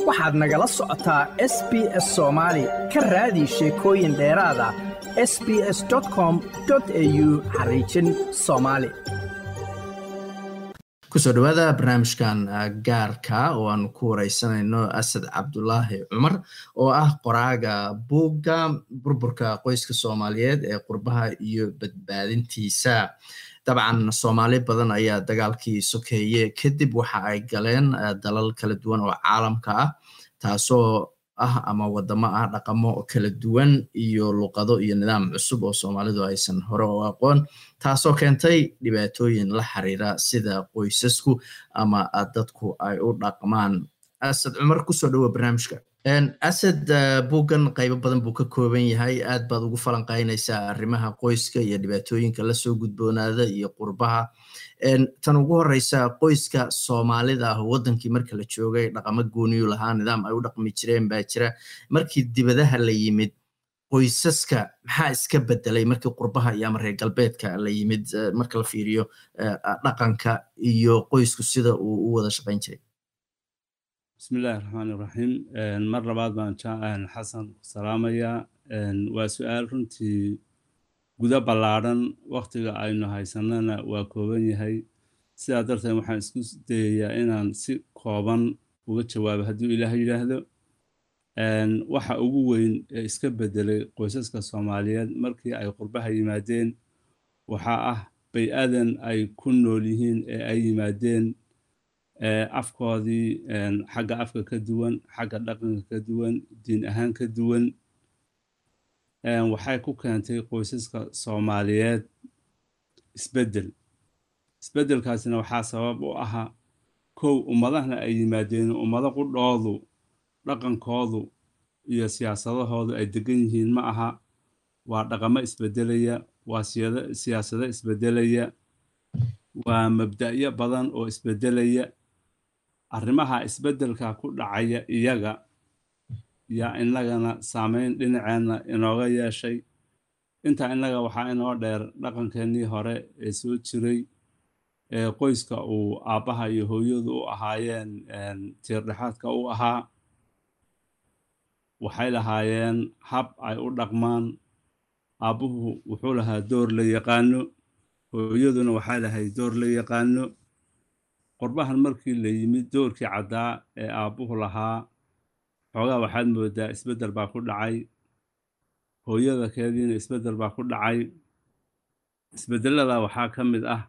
waxaad nagala socotaa s b s soomaali ka raadi sheekooyin dheeraada s b s com au xariijin soomaali kusoo dhawaada barnaamijkan gaarka oo aanu ku wareysanayno asad cabdulaahi cumar oo ah qoraaga buugga burburka qoyska soomaaliyeed ee qurbaha iyo badbaadintiisa dabcan soomaali badan ayaa dagaalkii sokeeye kadib waxa ay galeen dalal kala duwan oo caalamka ah taasoo ah ama wadamo ah dhaqamo kala duwan iyo luqado iyo nidaam cusub oo soomaalidu aysan hore u aqoon taasoo keentay dhibaatooyin la xiriira sida qoysasku ama dadku ay u dhaqmaan asad cumar kusoo dhowo barnaamijka asad buuggan qaybo badan buu ka kooban yahay aad baad ugu falanqaynaysaa arrimaha qoyska iyo dhibaatooyinka lasoo gudboonaada iyo qurbaha tan ugu horeysa qoyska soomaalida ah wadankii marka la joogay dhaqamo gooniyu lahaa nidaam ay u dhaqmi jireen baa jira markii dibadaha la yimid qoysaska maxaa iska bedelay markii qurbaha iyo ama reer galbeedka la yimid marka la fiiriyo dhaqanka iyo qoysku sida uu u wada shaqayn jiray bismillahi raxmaan iraxiim mar labaad baan xasan ku salaamayaa waa su-aal runtii gudo ballaadhan waktiga aynu haysanana waa kooban yahay sidaa darteed waxaan isku dayayaa inaan si kooban uga jawaabo hadduu ilaah yidhaahdo waxa ugu weyn ee iska bedelay qoysaska soomaaliyeed markii ay qurbaha yimaadeen waxaa ah bay-adan ay ku nool yihiin ee ay yimaadeen afkoodii xagga afka ka duwan xagga dhaqanka ka duwan diin ahaan ka duwan waxay ku keentay qoysaska soomaaliyeed isbeddel isbeddelkaasina waxaa sabab u ahaa kow ummadahna ay yimaadeen ummado qudhoodu dhaqankoodu iyo siyaasadahoodu ay degan yihiin ma aha waa dhaqamo isbeddelaya waa siyaasado isbeddelaya waa mabda'yo badan oo isbeddelaya arrimaha isbeddelka ku dhacaya iyaga yaa innagana saameyn dhinaceenna inooga yeeshay intaa innaga waxaa inoo dheer dhaqankeennii hore ee soo jiray ee qoyska uu aabbaha iyo hooyadu u ahaayeen tiirdhexaadka u ahaa waxay lahaayeen hab ay u dhaqmaan aabbuhu wuxuu lahaa door la yaqaano hooyaduna waxay lahayd door la yaqaano qorbahan markii la yimid doorkii caddaa ee aabbuhu lahaa xoogaa waxaad moodaa isbeddel baa ku dhacay hooyada keediina isbeddel baa ku dhacay isbeddelada waxaa ka mid ah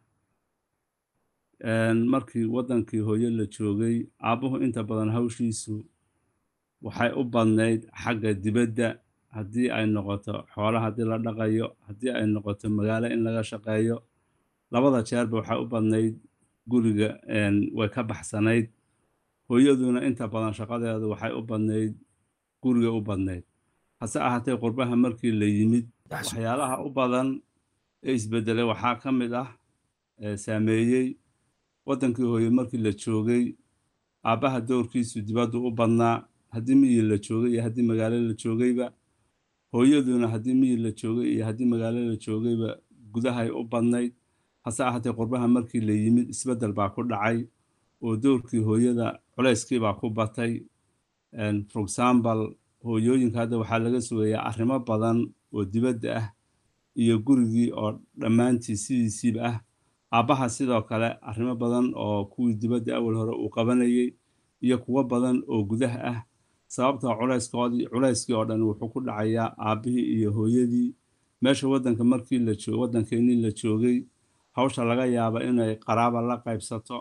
markii waddankii hooyo la joogay aabbuhu inta badan hawshiisu waxay u badnayd xagga dibadda haddii ay noqoto xoolo haddii la dhaqayo haddii ay noqoto magaalo in laga shaqeeyo labada jeerba waxay u badnayd guriga way ka baxsanayd hooyaduna inta badan shaqadeedu waxay u badnayd guriga u badnayd hase ahaatee qurbaha markii la yimid waxyaalaha u badan ee isbedelay waxaa ka mid ah saameeyey waddankii hooye markii la joogay aabbaha doorkiisu dibaddu u badnaa haddii miyi la joogay iyo haddii magaalo la joogayba hooyaduna haddii miyi la joogay iyo haddii magaalo la joogayba gudahay u badnayd hase ahaatee qurbaha markii la yimid isbeddel baa ku dhacay oo doorkii hooyada culayskii baa ku batay for example hooyooyinka hadda waxaa laga sugayaa arrimo badan oo dibadda ah iyo gurigii oo dhammaantii sidiisiiba ah aabbaha sidoo kale arrimo badan oo kuwii dibadda awal hore uu qabanayay iyo kuwo badan oo gudaha ah sababtoo culayskoodii culayskii oo dhan wuxuu ku dhacayaa aabbihii iyo hooyadii meesha waddanka markii la joog waddankeennii la joogay hawsha laga yaaba inay qaraaba la qaybsato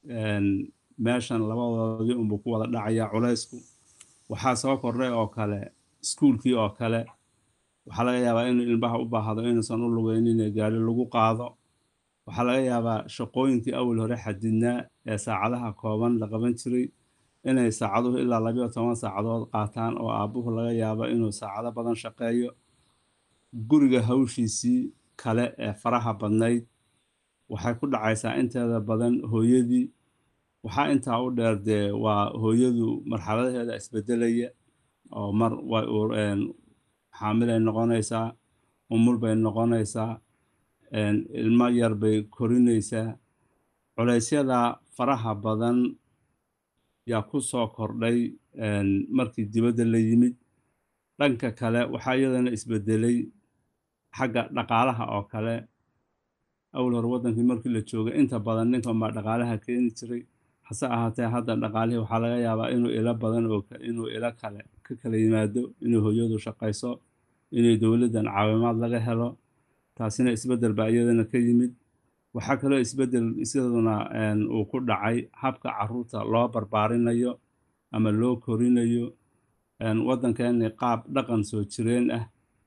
meeshan labadoodii unbuu ku wada dhacayaa culaysku waxaa soo kordhay oo kale iskuulkii oo kale waxaa laga yaabaa inuu ilmaha u baahdo inuusan u lugaynin gaari lagu qaado waxaa laga yaabaa shaqooyinkii awal hore xadidnaa ee saacadaha kooban la qaban jiray inay saacaduhu ilaa labayo toban saacadood qaataan oo aabbuhu laga yaabo inuu saacado badan shaqeeyo guriga hawshiisii kale ee faraha badnayd waxay ku dhacaysaa inteeda badan hooyadii waxaa intaa u dheer dee waa hooyadu marxaladaheeda isbedelaya oo mar xaamilay noqonaysaa umul bay noqonaysaa ilmo yar bay korinaysaa culaysyada faraha badan yaa ku soo kordhay markii dibadda la yimid dhanka kale waxaa iyadana isbedelay xagga dhaqaalaha oo kale awal hore waddankii markii la joogay inta badan ninkan baa dhaqaalaha keeni jiray hase ahaatee hadda dhaqaalihii waxaa laga yaabaa inuu ilo badan oo inuu ilo kale ka kala yimaado inuu hooyadu shaqayso inay dowladdan caawimaad laga helo taasina isbeddel baa iyadana ka yimid waxaa kaloo isbeddel isaduna uu ku dhacay habka caruurta loo barbaarinayo ama loo korinayo waddankeeni qaab dhaqan soo jireen ah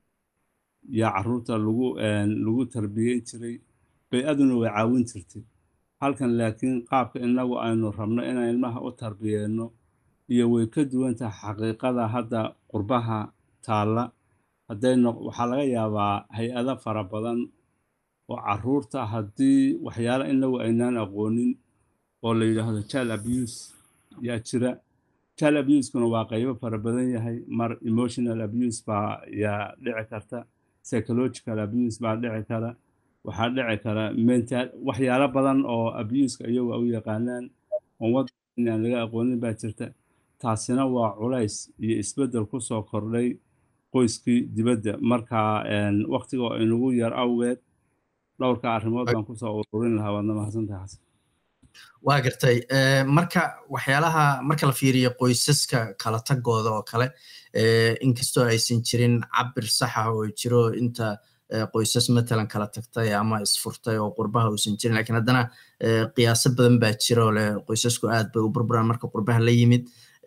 yaa caruurta lagu lagu tarbiyeyn jiray bay-aduna way caawin jirtay halkan laakiin qaabka innagu aynu rabno inaan ilmaha u tarbiyeenno iyo way ka duwan tahay xaqiiqada hadda qurbaha taalla hadday waxaa laga yaabaa hay-ado fara badan oo caruurta haddii waxyaala inagu aynaan aqoonin oo la yidhaahdo child abuse yaa jira child abuse-kuna waa qaybo fara badan yahay mar emotional abuse baa yaa dhici karta psychological abuse baa dhici kara waxaa dhici kara mental waxyaalo badan oo abuseka iyagu u yaqaanaan oon waddan aan laga aqoonin baa jirta taasina waa culays iyo isbeddel ku soo kordhay qoyskii dibadda marka waqtiga oo inagu yar awgeed dhowrka arrimood baan kusoo ururin lahaa waadna mahadsantahay xasan waa gartay marka waxyaalaha marka la fiiriyo qoysaska kala tagooda oo kale inkastoo aysan jirin cabir saxa oo jiro inta qoysas matalan kala tagtay ama isfurtay oo qurbaha uusan jirin lakiin haddana qiyaaso badan baa jira oo leh qoysasku aad bay u burburaan marka qurbaha la yimid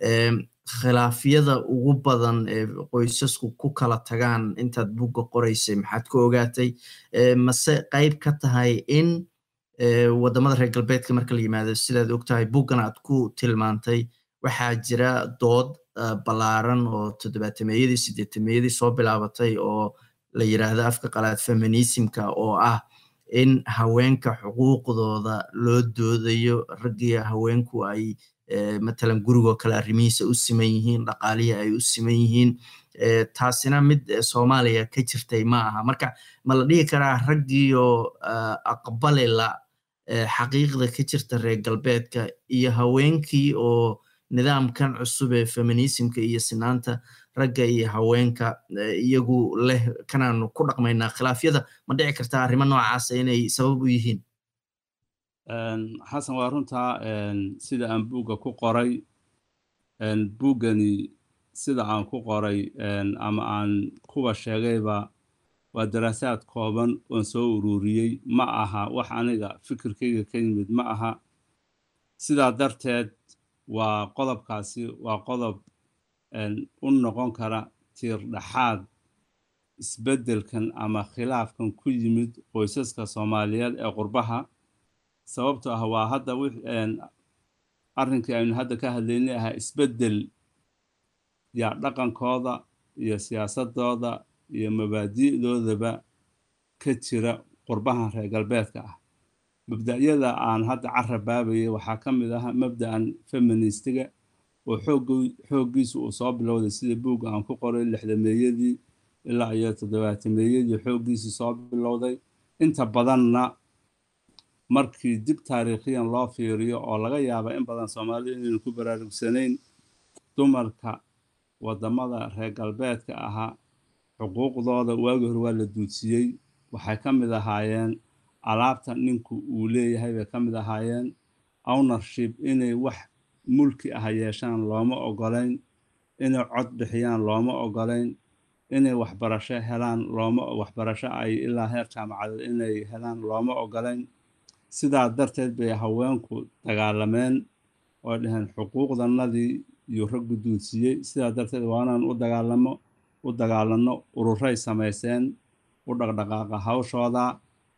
khilaafyada ugu badan ee qoysasku ku kala tagaan intaad bugga qoraysay maxaad ku ogaatay mase qayb ka tahay in waddamada reer galbeedka marka la yimaado sidaad ogtahay buggan aad ku tilmaantay waxaa jira dood ballaaran oo toddobaatameeyadii siddeetameeyadii soo bilaabatay oo la yiraahdo afka qalaad feminismka oo ah in haweenka xuquuqdooda loo doodayo raggii haweenku ay matalan gurigoo kale arrimihiisa u siman yihiin dhaqaalihii ay u siman yihiin taasina mid soomaaliya ka jirtay ma aha marka ma la dhihi karaa raggiioo aqbalila xaqiiqda ka jirta reer galbeedka iyo haweenkii oo nidaamkan cusub ee feminismka iyo sinaanta ragga iyo haweenka iyagu leh kanaanu ku dhaqmaynaa khilaafyada ma dhici kartaa arrimo noocaasa inay sabab u yihiin xasan waa runtaa sida aan buugga ku qoray buuggani sida aan ku qoray ama aan kuwa sheegayba waa daraasaad kooban oon soo ururiyey ma aha wax aniga fikirkayga ka yimid ma aha sidaa darteed waa qodobkaasi waa qodob u noqon kara tiir dhexaad isbeddelkan ama khilaafkan ku yimid qoysaska soomaaliyeed ee qurbaha sababto ah waa hadda arrinkii aynu hadda ka hadlaynay ahaa isbeddel yaa dhaqankooda iyo siyaasadooda iyo mabaadi'doodaba ka jira qurbahan reer galbeedka ah mabda'yada aan hadda carabaabayay waxaa ka mid ah mabda'an feministiga oo xooggiisu uu soo bilowday sida buugga aan ku qoray lixdameeyadii ilaa iyo toddobaatameeyadii xooggiisu soo bilowday inta badanna markii dib taariikhiyan loo fiiriyo oo laga yaaba in badan soomaalida inaynu ku baraarugsanayn dumarka waddamada reer galbeedka ahaa xuquuqdooda waagii hore waa la duudsiyey waxay ka mid ahaayeen alaabta ninku uu leeyahay bay ka mid ahaayeen ownership inay wax mulki ah yeeshaan looma ogolayn inay cod bixiyaan looma ogolayn inay waxbarasho helaan looma waxbarasho ay ilaa heer jaamacadeed inay helaan looma ogolayn sidaa darteed bay haweenku dagaalameen oo dhaheen xuquuqdanadii iyo raggu duudsiyey sidaa darteed waanaan u dagaalamo u dagaalanno ururay samayseen u dhaqdhaqaaqa hawshooda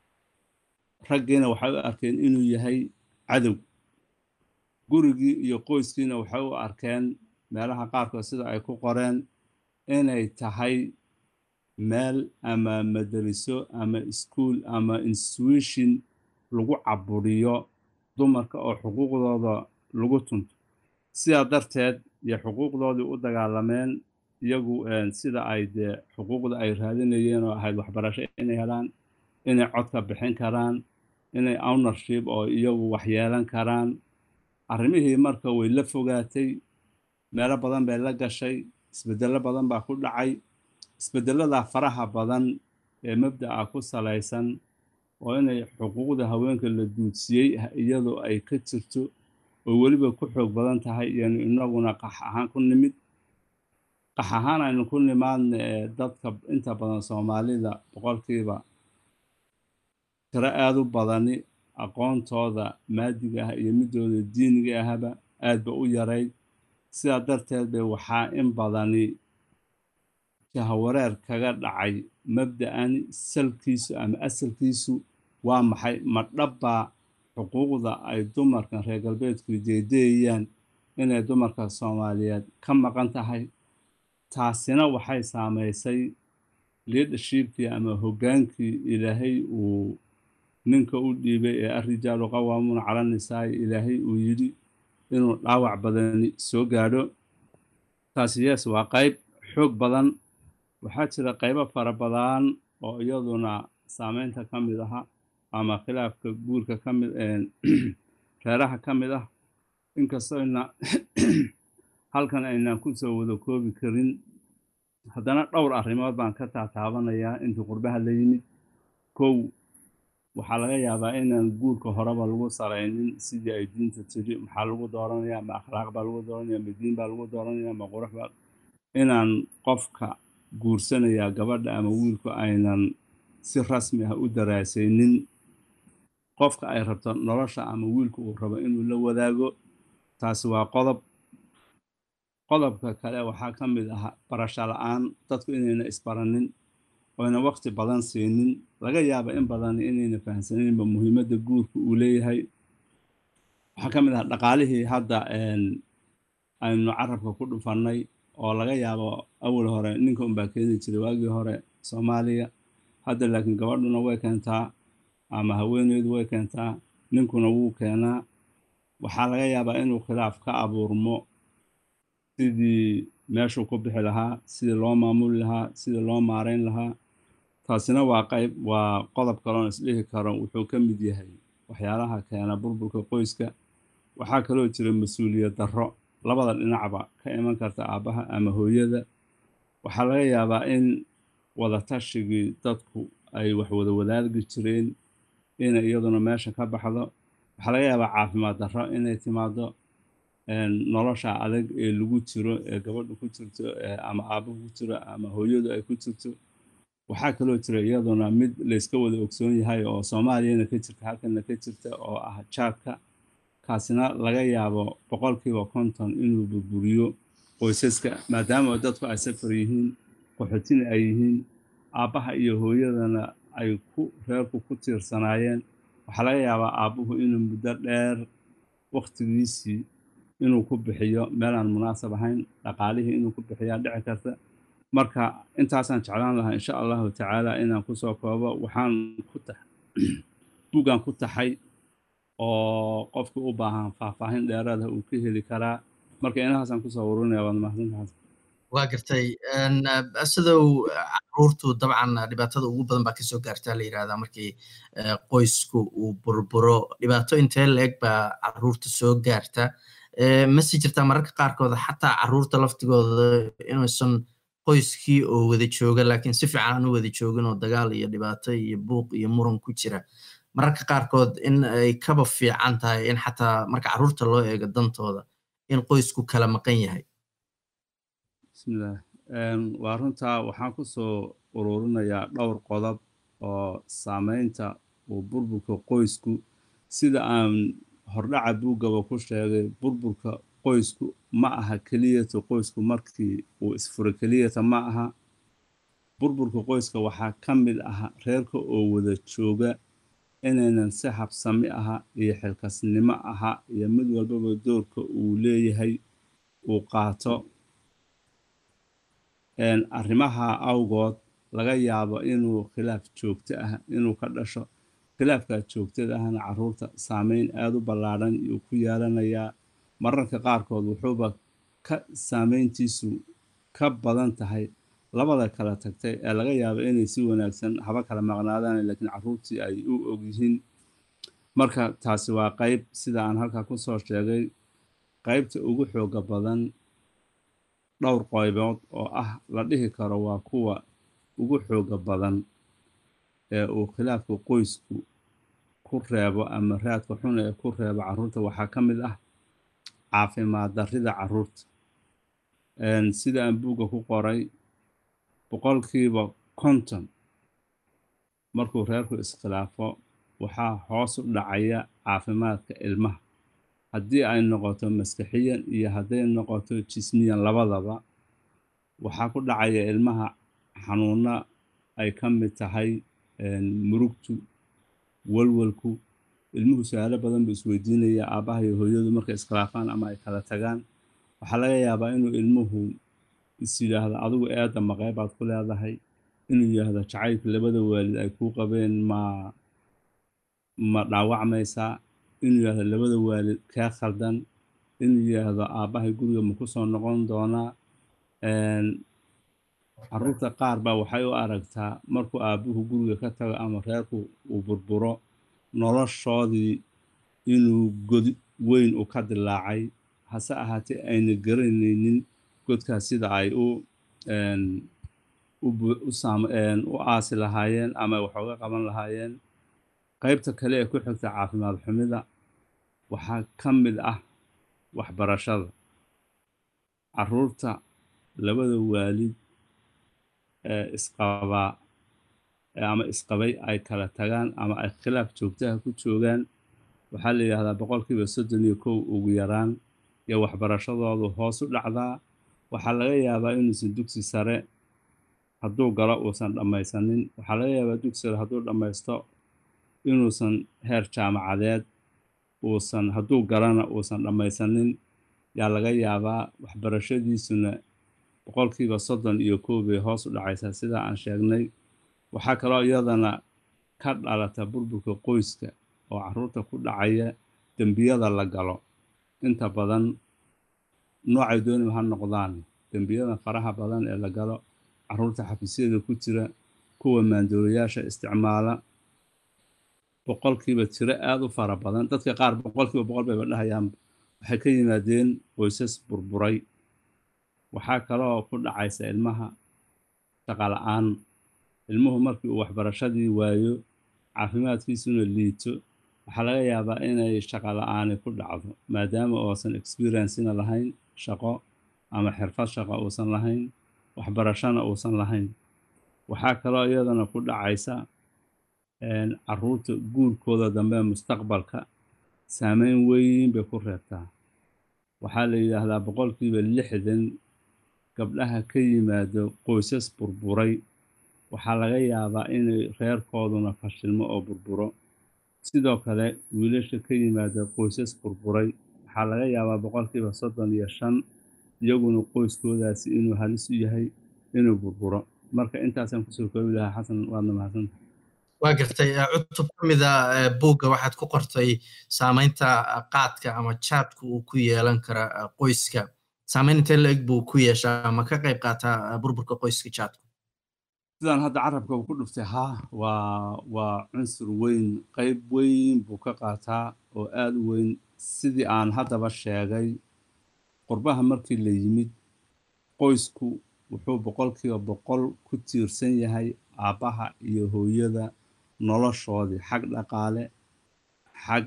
raggiina waxay u arkeen inuu yahay cadow gurigii iyo qoyskiina waxay u arkeen meelaha qaarkood sida ay ku qoreen inay tahay meel ama madariso ama iskuol ama institution lagu caburiyo dumarka oo xuquuqdooda lagu tunto sidaa darteed iyo xuquuqdoodii u dagaalameen iyagu sida ay dee xuquuqda ay raadinayeen oo ahayd waxbarasho inay helaan inay codka bixin karaan inay ownership oo iyagu waxyeelan karaan arrimihii marka way la fogaatay meelo badan bay la gashay isbeddello badan baa ku dhacay isbeddelladaa faraha badan ee mabda'a ku salaysan oo inay xuquuqda haweenka la duudsiyey iyadoo ay ka jirto oo weliba ku xoog badan tahay iyanu inaguna qax ahaan ku nimid qax ahaan aynu ku nimaadna ee dadka inta badan soomaalida boqolkiiba tiro aada u badani aqoontooda maadiga ah iyo midooda diiniga ahaba aad ba u yarayd sidaa darteed bay waxaa in badani jahawareer kaga dhacay mabda'ani salkiisu ama asalkiisu waa maxay ma dhabbaa xuquuqda ay dumarkan reer galbeedku deedeeyaan inay dumarka soomaaliyeed ka maqan tahay taasina waxay saamaysay leadershipkii ama hoggaankii ilaahay uu ninka u dhiibay ee arrijaalu qawaamuuna cala nisaa'i ilaahay uu yidhi inuu dhaawac badani soo gaadho taasi yes waa qayb xoog badan waxaa jira qaybo fara badan oo iyaduna saameynta ka mid aha ama khilaafka guurka ka mid reeraha ka mid ah inkastoyna halkan aynaan ku soo wada koobi karin haddana dhowr arrimood baan ka taataabanayaa intii qurbaha la yimid kow waxaa laga yaabaa inaan guurka horeba lagu saraynin sidii ay diinta tiri maxaa lagu dooranaya ma akhlaaq baa lagu dooranaya ma diin baa lagu dooranaya ma qurux baa inaan qofka guursanayaa gabadha ama wiilku aynan si rasmi ah u daraasaynin qofka ay rabto nolosha ama wiilku uu rabo inuu la wadaago taasi waa qodob qodobka kale waxaa ka mid ah barasho la-aan dadku inayna isbaranin oyna waqti badan siinin laga yaaba in badan inayna fahamsaninba muhiimadda guurka uu leeyahay waxaa ka mid ah dhaqaalihii hadda aynu carabka ku dhufannay oo laga yaabo awal hore ninka unbaa keeni jiray waagii hore soomaaliya hadda laakiin gabadhuna way keentaa ama haweeneydu way keentaa ninkuna wuu keenaa waxaa laga yaabaa inuu khilaaf ka abuurmo sidii meeshuu ku bixi lahaa sidii loo maamuli lahaa sidii loo maareyn lahaa taasina waa qayb waa qodob kaloon isdhihi karo wuxuu ka mid yahay waxyaalaha keena burburka qoyska waxaa kaloo jira mas-uuliyad darro labada dhinacba ka iman karta aabbaha ama hooyada waxaa laga yaabaa in wadatashigii dadku ay wax wada wadaagi jireen inay iyaduna meesha ka baxdo waxaa laga yaabaa caafimaad darro inay timaado nolosha adag ee lagu jiro ee gabadhu ku jirto ama aabbuhu ku jiro ama hooyadu ay ku jirto waxaa kaloo jira iyaduna mid layska wada ogsoon yahay oo soomaaliyana ka jirta halkana ka jirta oo ah jaadka kaasina laga yaabo boqolkiiba konton inuu burburiyo qoysaska maadaama dadku ay safar yihiin qaxootina ay yihiin aabbaha iyo hooyadana ay ku reerku ku tiirsanaayeen waxaa laga yaabaa aabbuhu inuu muddo dheer waktigiisii inuu ku bixiyo meelaan munaasab ahayn dhaqaalihii inuu ku bixiyaa dhici karta marka intaasaan jeclaan lahaa insha allahu tacaala inaan kusoo koobo waxaan ku tax buuggan ku taxay oo qofkii u baahan faahfaahin dheeraada uu ka heli karaa marka inahaasaan kusoo warinaya waad mahadsantahay waa gartay sidow caruurtu dabcan dhibaatada ugu badan baa kasoo gaartaa la yirahdaa markii qoysku uu burburo dhibaato intee la-eg baa caruurta soo gaarta masi jirtaa mararka qaarkood xataa caruurta laftigooda inuusan qoyskii oo wada jooga laakiin si fiican aan u wada joogin oo dagaal iyo dhibaato iyo buuq iyo muran ku jira mararka qaarkood in ay kaba fiican tahay in xataa marka caruurta loo eego dantooda in qoysku kala maqan yahay bismillaah waa runtaa waxaan kusoo ururinayaa dhowr qodob oo saameynta uu burburka qoysku sida aan hordhaca buuggaba ku sheegay burburka qoysku ma aha keliyata qoysku markii uu isfuro keliyata ma aha burburka qoyska waxaa ka mid ah reerka oo wada jooga inaynan si habsami aha iyo xilkasnimo aha iyo mid walbaba doorka uu leeyahay uu qaato arrimaha awgood laga yaabo inuu khilaaf joogto ah inuu ka dhasho khilaafkaa joogtada ahna caruurta saameyn aada u ballaadhan iyuu ku yeelanayaa mararka qaarkood wuxuuba ka saameyntiisu ka badan tahay labada kala tagtay ee laga yaabo inay si wanaagsan haba kala maqnaadaan laakiin caruurtii ay u ogyihiin marka taasi waa qayb sida aan halkaa kusoo sheegay qaybta ugu xooga badan dhowr qaybood oo ah la dhihi karo waa kuwa ugu xooga badan ee uu khilaafka qoysku ku reebo ama raadka xun ee ku reebo carruurta waxaa ka mid ah caafimaad darrida carruurta sida aan buugga ku qoray boqolkiiba konton markuu reerku iskhilaafo waxaa hoos u dhacaya caafimaadka ilmaha haddii ay noqoto maskaxiyan iyo hadday noqoto jismiyan labadaba waxaa ku dhacaya ilmaha xanuuna ay ka mid tahay murugtu walwalku ilmuhu su-aalo badan buu isweydiinaya aabbaha iyo hooyadu markay iskhilaafaan ama ay kala tagaan waxaa laga yaabaa inuu ilmuhu is yidhaahdo adigu eedda maqee baad ku leedahay inuu yidhaahdo jacaylka labada waalid ay kuu qabeen ma ma dhaawacmaysaa inuu yidhaahdo labada waalid kee khaldan inuu yidhaahdo aabbahay guriga ma ku soo noqon doonaa carruurta qaar baa waxay u aragtaa markuu aabbuhu guriga ka tago ama reerku uu burburo noloshoodii inuu god weyn u ka dilaacay hase ahaatee ayna garanaynin godkaas sida ay u u aasi lahaayeen ama waxooga qaban lahaayeen qaybta kale ee ku xigta caafimaad xumida waxaa ka mid ah waxbarashada carruurta labada waalid ee isqabaa ama isqabay ay kala tagaan ama ay khilaaf joogtaha ku joogaan waxaa la yidhahdaa boqolkiiba soddon iyo kow ugu yaraan iyo waxbarashadoodu hoos u dhacdaa waxaa laga yaabaa inuusan dugsi sare hadduu galo uusan dhammaysanin waxaa laga yaabaa dugsi sare hadduu dhammaysto inuusan heer jaamacadeed uusan hadduu galana uusan dhammaysanin yaa laga yaabaa waxbarashadiisuna boqolkiiba soddon iyo kow bay hoos u dhacaysaa sidaa aan sheegnay waxaa kaloo iyadana ka dhalata burburka qoyska oo carruurta ku dhacaya dembiyada la galo inta badan noocay dooniba ha noqdaan dembiyada faraha badan ee la galo carruurta xafiisyada ku jira kuwa maandooriyaasha isticmaala boqolkiiba tiro aada u fara badan dadka qaar boqolkiiba boqol bayba dhahayaan waxay ka yimaadeen qoysas burburay waxaa kaloo ku dhacaysa ilmaha shaqala-aan ilmuhu markii uu waxbarashadii waayo caafimaadkiisuna liito waxaa laga yaabaa inay shaqo la-aani ku dhacdo maadaama uusan experiencena lahayn shaqo ama xirfad shaqo uusan lahayn waxbarashona uusan lahayn waxaa kaloo iyadana ku dhacaysa caruurta guurkooda dambe mustaqbalka saameyn weyn bay ku reebtaa waxaa la yidhaahdaa boqolkiiba lixdan gabdhaha ka yimaado qoysas burburay waxaa laga yaabaa inay reerkooduna fashilmo oo burburo sidoo kale wiilasha ka yimaada qoysas burburay waxaa laga yaabaa boqolkiiba soddon iyo shan iyaguna qoyskoodaasi inuu halis u yahay inuu burburo marka intaasaan kusoo koobi lahaa xasan waadna mahadsanta waa gartay cutub ka mida buugga waxaad ku qortay saamaynta qaadka ama jaadku uu ku yeelan kara qoyska saamayn intee la eg buu ku yeeshaa ama ka qayb qaataa burburka qoyska jaadku sidaan hadda carabka uu ku dhuftay haa waa waa cunsur weyn qayb weyn buu ka qaataa oo aada u weyn sidii aan haddaba sheegay qurbaha markii la yimid qoysku wuxuu boqolkiiba boqol ku tiirsan yahay aabbaha iyo hooyada noloshoodii xag dhaqaale xag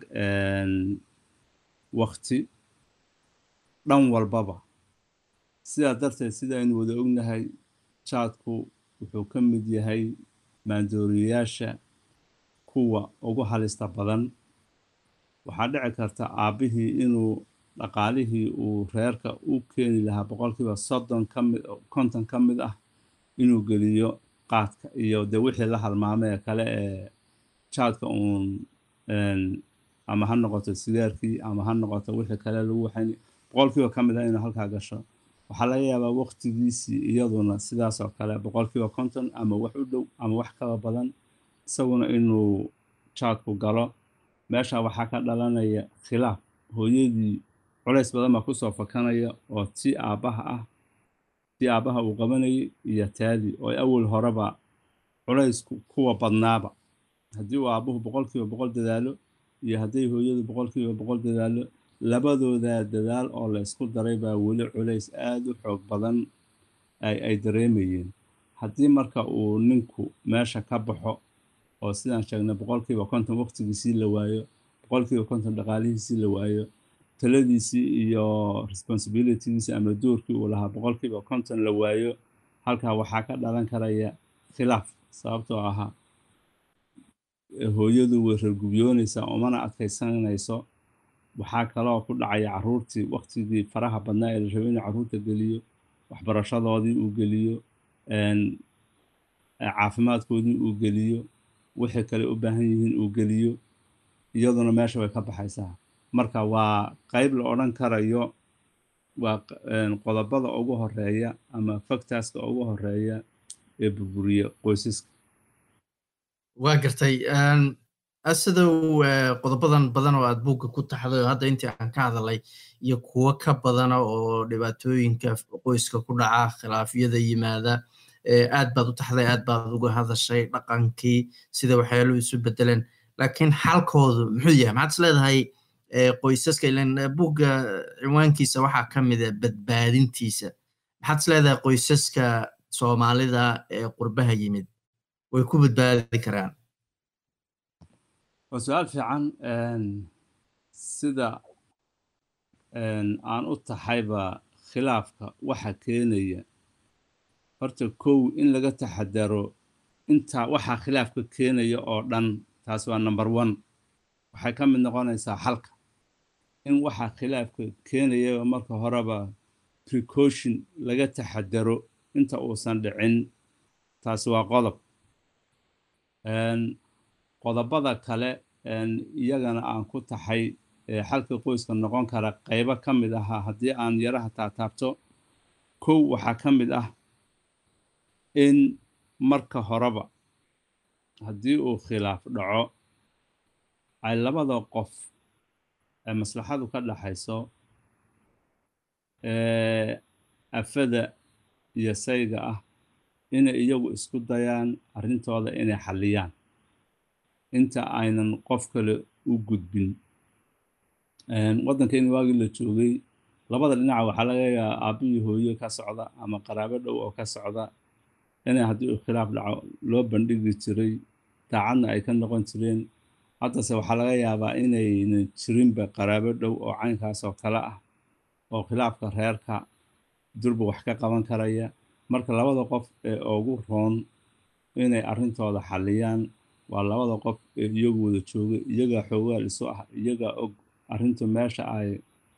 wakti dhan walbaba sidaa darteed sida aynu wada ognahay jaadku wuxuu ka mid yahay maandooriyayaasha kuwa ugu halista badan waxaa dhici karta aabbihii inuu dhaqaalihii uu reerka u keeni lahaa boqolkiiba soddon ka mid konton ka mid ah inuu geliyo qaadka iyo de wixii la halmaamee kale ee jaadka uun ama ha noqoto sigaarkii ama ha noqoto wixii kale lagu waxayn boqolkiiba ka mid ah inuu halkaa gasho waxaa laga yaabaa waqtigiisii iyaduna sidaas oo kale boqolkiiba konton ama wax u dhow ama wax kaba badan isaguna inuu jaadku galo meesha waxaa ka dhalanaya khilaaf hooyadii culays badan baa kusoo fakanaya oo tii aabbaha ah tii aabbaha uu qabanayay iyo taadii oo awal horeba culaysku kuwa badnaaba haddii uu aabbuhu boqolkiiba boqol dadaalo iyo hadday hooyadu boqolkiiba boqol dadaalo labadooda dadaal oo la isku daray baa weli culays aada u xoog badan ay dareemayeen haddii marka uu ninku meesha ka baxo oo sidaan sheegnay boqolkiiba konton waqtigiisii la waayo boqolkiiba konton dhaqaalihiisii la waayo taladiisii iyo responsibilitygiisii ama doorkii uu lahaa boqolkiiba konton la waayo halkaa waxaa ka dhalan karaya khilaaf sababtoo ahaa hooyadu way rargubyoonaysaa umana adkaysanayso waxaa kaloo ku dhacaya caruurtii waqtigii faraha badnaa ee la rabay inuu caruurta geliyo waxbarashadoodii uu geliyo caafimaadkoodii uu geliyo wixii kale u baahan yihiin uu geliyo iyaduna meesha way ka baxaysaa marka waa qayb la odhan karayo waa qodobada ugu horeeya ama factorska ugu horeeya ee burburiya qoysaska waa gartay asidow qodobadan badan oo aad buugga ku taxday oo hadda intii aan ka hadalay iyo kuwo ka badana oo dhibaatooyinka qoyska ku dhaca khilaafyada yimaada aad baad u taxday aad baad uga hadashay dhaqankii sida waxyaaluhu isu bedeleen laakiin xalkoodu muxuu yahay maxaad is leedahay qoysaska ilan buugga cinwaankiisa waxaa ka mida badbaadintiisa maxaad is leedahay qoysaska soomaalida ee qurbaha yimid way ku badbaadi karaan waa su-aal fiican sida aan u taxayba khilaafka waxa keenaya horta kow in laga taxadaro intaa waxaa khilaafka keenaya oo dhan taas waa number one waxay ka mid noqonaysaa xalka in waxaa khilaafka keenayaba marka horeba precaution laga taxadaro inta uusan dhicin taasi waa qodob qodobada kale iyagana aan ku taxay xalka qoyska noqon kara qaybo ka mid ahaa haddii aan yaraha taataabto kow waxaa ka mid ah in marka horeba haddii uu khilaaf dhaco ay labada qof ee maslaxadu ka dhaxayso afada iyo sayga ah inay iyagu isku dayaan arrintooda inay xalliyaan inta aynan qof kale u gudbin waddankeeni waagii la joogay labada dhinaca waxaa laga yaaba aabbihii hooyo ka socda ama qaraabo dhow oo ka socda inay haddii uu khilaaf dhaco loo bandhigi jiray daacadna ay ka noqon jireen haddase waxaa laga yaabaa inaynan jirinba qaraabo dhow oo caynkaas oo kale ah oo khilaafka reerka durba wax ka qaban karaya marka labada qof ee ugu roon inay arrintooda xalliyaan waa labada qof ee iyagu wada jooga iyagaa xoogaal isu ah iyagaa og arrintu meesha ay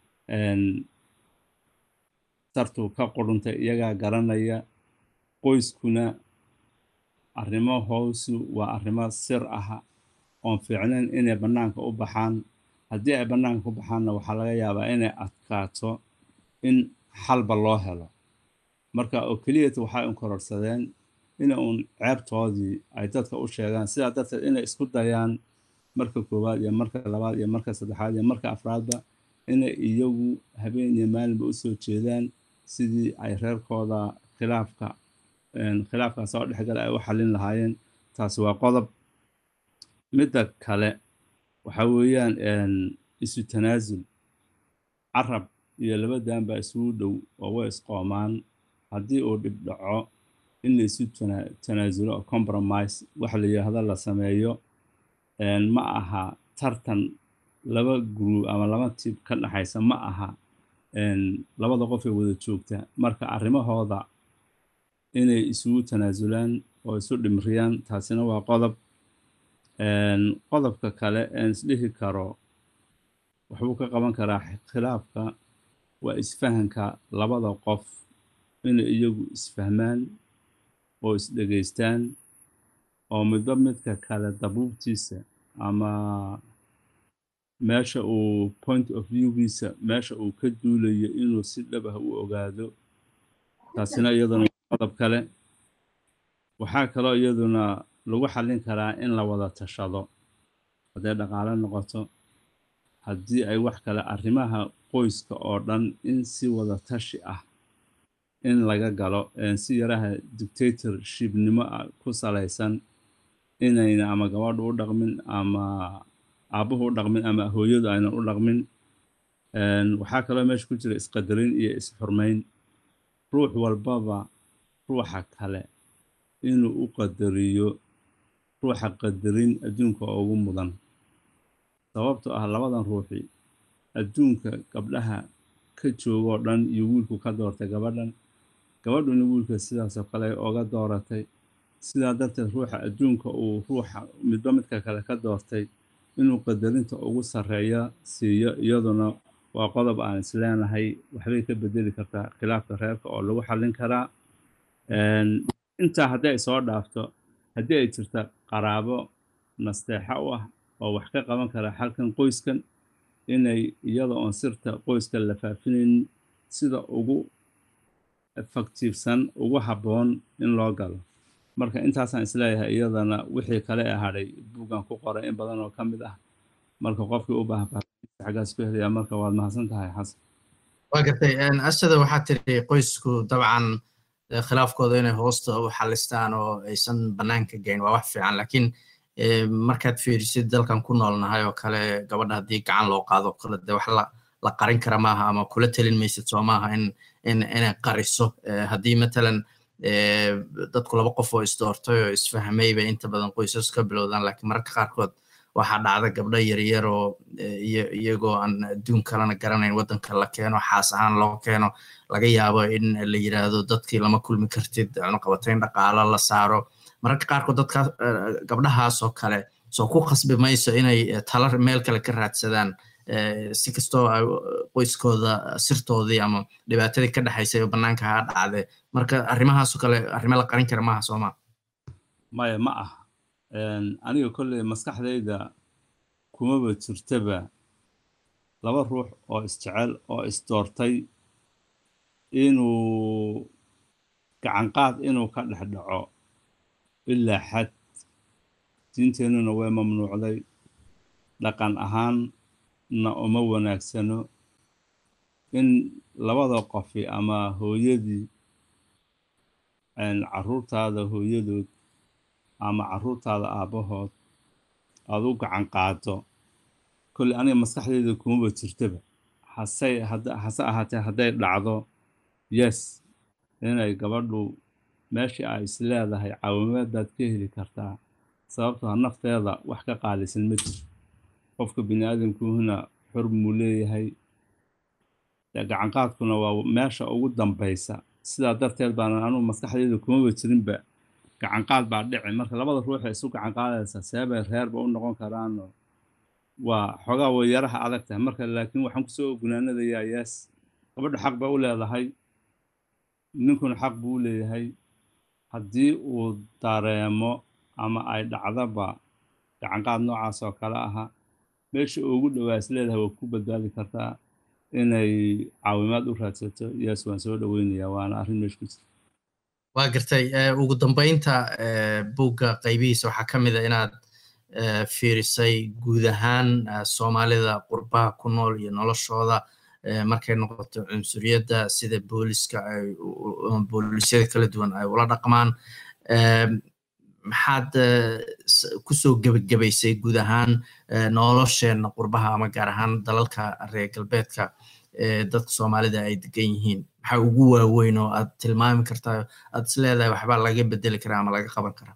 sartu ka quruntay iyagaa garanaya qoyskuna arrimo hoosu waa arrimo sir aha oon fiicnayn inay bannaanka u baxaan haddii ay bannaanka u baxaanna waxaa laga yaabaa inay adkaato in xalba loo helo marka oo keliyata waxay un kororsadeen ina uun ceebtoodii ay dadka u sheegaan sidaa darteed inay isku dayaan marka koowaad iyo marka labaad iyo marka saddexaad iyo marka afraadba inay iyagu habeen iyo maalinba u soo jeedaan sidii ay reerkooda khilaafka khilaafkaa soo dhexgala ay u xallin lahaayeen taasi waa qodob midda kale waxa weeyaan isu tanaasul carab iyo laba daan baa isugu dhow oo way isqoomaan haddii uu dhib dhaco in la isu tanaasulo oo compromise waxa la yidhaahdo la sameeyo ma aha tartan laba group ama laba tib ka dhaxaysa ma aha labada qof ee wada joogta marka arrimahooda inay isugu tanaasulaan oo isu dhimriyaan taasina waa qodob qodobka kale een isdhihi karo waxbuu ka qaban karaa khilaafka waa isfahanka labada qof inay iyagu isfahmaan oo isdhegaystaan oo midba midka kale dabuubtiisa ama meesha uu point of viewgiisa meesha uu ka duulayo inuu si dhab ah u ogaado taasina iyaduna qodob kale waxaa kaloo iyaduna lagu xallin karaa in la wada tashado hadday dhaqaale noqoto haddii ay wax kale arrimaha qoyska oo dhan in si wada tashi ah in laga galo si yaraha dictatorshipnimo ku salaysan inayna ama gabadhu u dhaqmin ama aabbuhu u dhaqmin ama hooyadu aynan u dhaqmin waxaa kaloo meesha ku jira isqadarin iyo isxurmayn ruux walbaba ruuxa kale inuu u qadariyo ruuxa qadarin adduunka ugu mudan sababtoo ah labadan ruuxi adduunka gabdhaha ka joogoo dhan iyo wiilku ka doortay gabadhan gabadhuna wiilka sidaasoo kale oga dooratay sidaa darteed ruuxa adduunka uu ruuxa midba midka kale ka doortay inuu qadarinta ugu sarreeya siiyo iyaduna waa qodob aan isleenahay waxbay ka bedeli kartaa khilaafka reerka oo lagu xallin karaa intaa haddii ay soo dhaafto haddii ay jirta qaraabo nasteexa u ah oo wax ka qaban kara xalkan qoyskan inay iyada oon sirta qoyska la faafinayn sida ugu efaktiifsan ugu habboon in loo galo marka intaasaan isleeyahay iyadana wixii kale ee hadhay buuggan ku qoray in badan oo ka mid ah marka qofkii u baahan xaggaas ku helaya marka waad mahadsan tahay xasan waa gartay asada waxaa tiri qoysku dabcan khilaafkooda inay hoosta u xalistaan oo aysan bannaanka geyn waa wax fiican laakiin markaad fiirisid dalkan ku noolnahay oo kale gabadha haddii gacan loo qaado kale dee wax la la qarin kara maaha ama kula telin maysid soo maaha in in inay qariso haddii matalan dadku laba qof oo isdoortay oo isfahmay bay inta badan qoysas ka bilowdaan laakiin mararka qaarkood waxaa dhacda gabdho yaryar oo iyagoo aan adduun kalena garanayn waddanka la keeno xaas ahaan loo keeno laga yaabo in la yiraahdo dadkii lama kulmi kartid cunuqabatayn dhaqaalo la saaro mararka qaarkood dadka gabdhahaas oo kale soo ku khasbi mayso inay tala meel kale ka raadsadaan si kastoo ay qoyskooda sirtoodii ama dhibaatadii ka dhexaysay oo bannaanka ha dhacde marka arrimahaasoo kale arrimo la qarin kara maaha sooma maya ma ah aniga kolley maskaxdayda kumaba jirtaba laba ruux oo isjecel oo isdoortay inuu gacanqaad inuu ka dhex dhaco ilaa xad diinteennuna way mamnuucday dhaqan ahaanna uma wanaagsano in labada qofi ama hooyadii carruurtaada hooyadood ama carruurtaada aabbahood aad u gacan qaado kolley aniga maskaxdayda kumaba jirtaba hase hase ahaatee hadday dhacdo yes inay gabadhu meeshii ay is leedahay caawimaad baad ka heli kartaa sababtoo nafteeda wax ka qaalisan ma jiro qofka bini aadamkuhuna xor muu leeyahay gacanqaadkuna waa meesha ugu dambaysa sidaa darteed baana anugu maskaxdayda kumaba jirinba gacanqaad baa dhici marka labada ruux ee isu gacanqaadaysa seebay reerba u noqon karaano waa xoogaa way yaraha adag tahay marka laakiin waxaan kusoo gunaanadayaa yees gabadhu xaq bay u leedahay ninkuna xaq buu u leeyahay haddii uu dareemo ama ay dhacdaba gacanqaad noocaas oo kale aha meesha ugu dhowaa is leedahay waa ku badbaadi kartaa inay caawimaad u raadsato yes waan soo dhoweynayaa waana arrin meesha ku jirta waa gartay ugu dambeynta buugga qaybihiisa waxaa ka mid a inaad fiirisay guud ahaan soomaalida qurbaha ku nool iyo noloshooda markay noqoto cunsuriyadda sida booliska ay boolisyada kala duwan ay ula dhaqmaan maxaad kusoo gebagabaysay guud ahaan nolosheenna qurbaha ama gaar ahaan dalalka reer galbeedka dadka soomaalida ay degan yihiin maxaa ugu waaweyn oo aad tilmaami kartaa aad is leedahay waxbaa laga bedeli karaa ama laga qaban karaa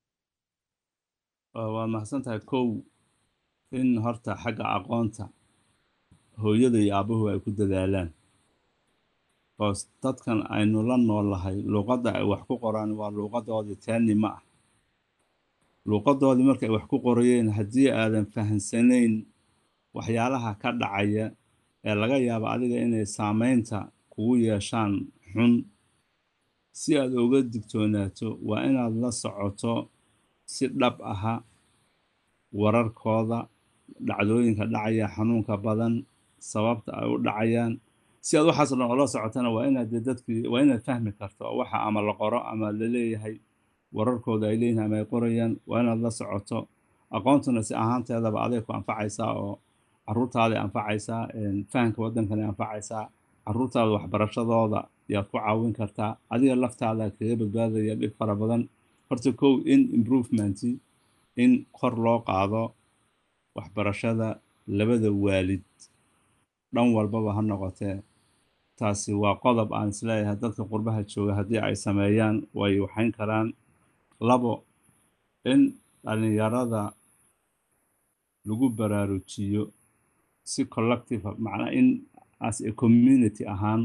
waad mahadsan tahay kow in horta xagga aqoonta hooyada iyo aabuhu ay ku dadaalaan boos dadkan aynu la noolahay luuqadda ay wax ku qoraan waa luuqadoodii teeni ma ah luuqadoodii markay wax ku qorayeen haddii aadan fahamsanayn waxyaalaha ka dhacaya ee laga yaabo adiga inay saameynta kugu yeeshaan xun si aad uga digtoonaato waa inaad la socoto si dhab aha wararkooda dhacdooyinka dhacaya xanuunka badan sababta ay u dhacayaan si aad waxaas dhan oola socotana waa inaad dee dadkii waa inaad fahmi karto waxa ama la qoro ama la leeyahay wararkooda ay leeyihin ama ay qorayaan waa inaad la socoto aqoontuna si ahaanteedaba aday ku anfacaysaa oo caruurtaaday anfacaysaa fahamka waddankana anfacaysaa caruurtaada waxbarashadooda yaad ku caawin kartaa adiga laftaada kaga badbaadaya dhib fara badan horta kow in improvement in kor loo qaado waxbarashada labada waalid dhan walbaba ha noqotee taasi waa qodob aan isleeyahay dadka qurbaha jooga haddii ay sameeyaan way waxayn karaan labo in dhalinyarada lagu baraarujiyo si collective macnaa in as a community ahaan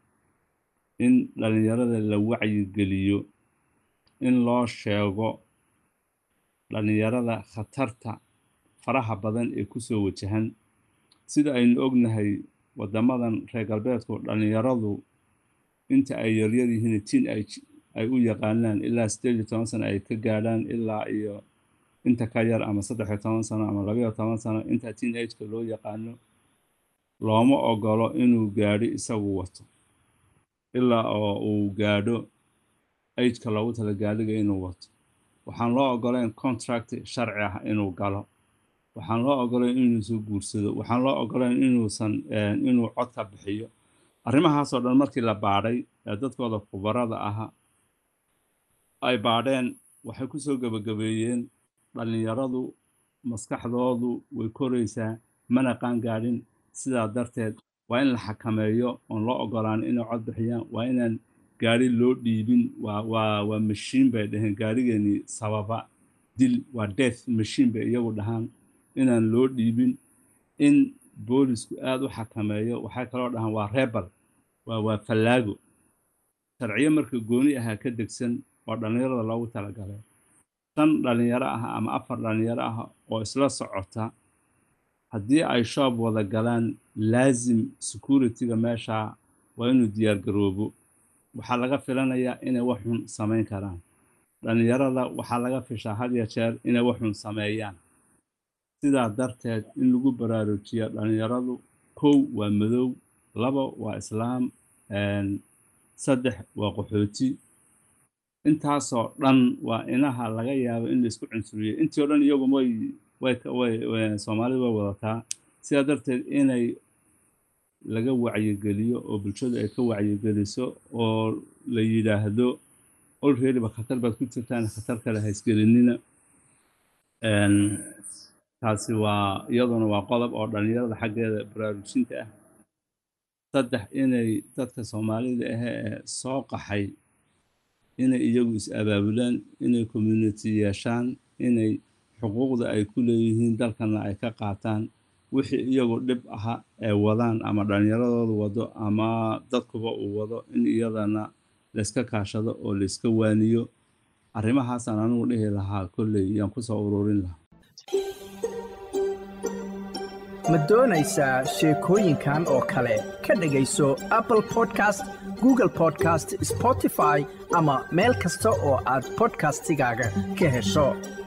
in dhalinyarada la wacyigeliyo in loo sheego dhalinyarada khatarta faraha badan ee kusoo wajahan sida aynu ognahay waddamadan reer galbeedku dhalinyaradu inta ay yaryar yihiin tiin ay u yaqaanaan ilaa sideed iyo toban sano ay ka gaadhaan ilaa iyo inta ka yar ama saddex iyo toban sano ama labayo toban sano inta teen ageka loo yaqaano looma ogolo inuu gaadho isagu wato ilaa oo uu gaadho ageka loogu tala gaadhiga inuu wato waxaan loo ogolayn contract sharci ah inuu galo waxaan loo ogolayn inuusan guursado waxaan loo ogolayn inuusan inuu cod ka bixiyo arrimahaasoo dhan markii la baadhay ee dadkooda khubarada aha ay baadheen waxay ku soo gebagabeeyeen dhallinyaradu maskaxdoodu way koraysaa mana qaangaadhin sidaa darteed waa in la xakameeyo oon loo ogolaan inay cod bixiyaan waa inaan gaari loo dhiibin waa waa waa mashiin bay dhaheen gaarigeenii sababa dil waa death mashiin bay iyagu dhahaan inaan loo dhiibin in boolisku aada u xakameeyo waxay kaloo dhahaan waa rebel waa waa fallaago sharciyo marka gooni ahaa ka degsan oo dhallinyarada loogu talagalay shan dhallinyaro ah ama afar dhallinyaro ah oo isla socota haddii ay shoob wada galaan laasim security-ga meesha waa inuu diyaar garoobo waxaa laga filanayaa inay wax xun samayn karaan dhallinyarada waxaa laga fishaa had ya jeer inay wax xun sameeyaan sidaa darteed in lagu baraarujiya dhallinyaradu kow waa madow labo waa islaam saddex waa qaxooti intaasoo dhan waa inaha laga yaabo in laisku cunsuriyo intii o dhan iyagu way way soomaalida way wadataa sidaa darteed inay laga wacyigeliyo oo bulshadu ay ka wacyigeliso oo la yidhaahdo olreadyba khatar baad ku jirtaan khatar kale haysgelinina taasi waa iyaduna waa qodob oo dhallinyarada xaggeeda baraarujinta ah saddex inay dadka soomaalida ahe ee soo qaxay inay iyagu is-abaabulaan inay community yeeshaan inay xuquuqda ay ku leeyihiin dalkana ay ka qaataan wixii iyagu dhib aha ee wadaan ama dhallinyaradooda wado ama dadkuba uu wado in iyadana layska kaashado oo layska waaniyo arrimahaasaan anigu dhihi lahaa kolley yaan kusoo ururin lahaa ma doonaysaa sheekooyinkan oo kale ka dhegayso apple podcast google podcast spotify ama meel kasta oo aad bodkastigaaga ka hesho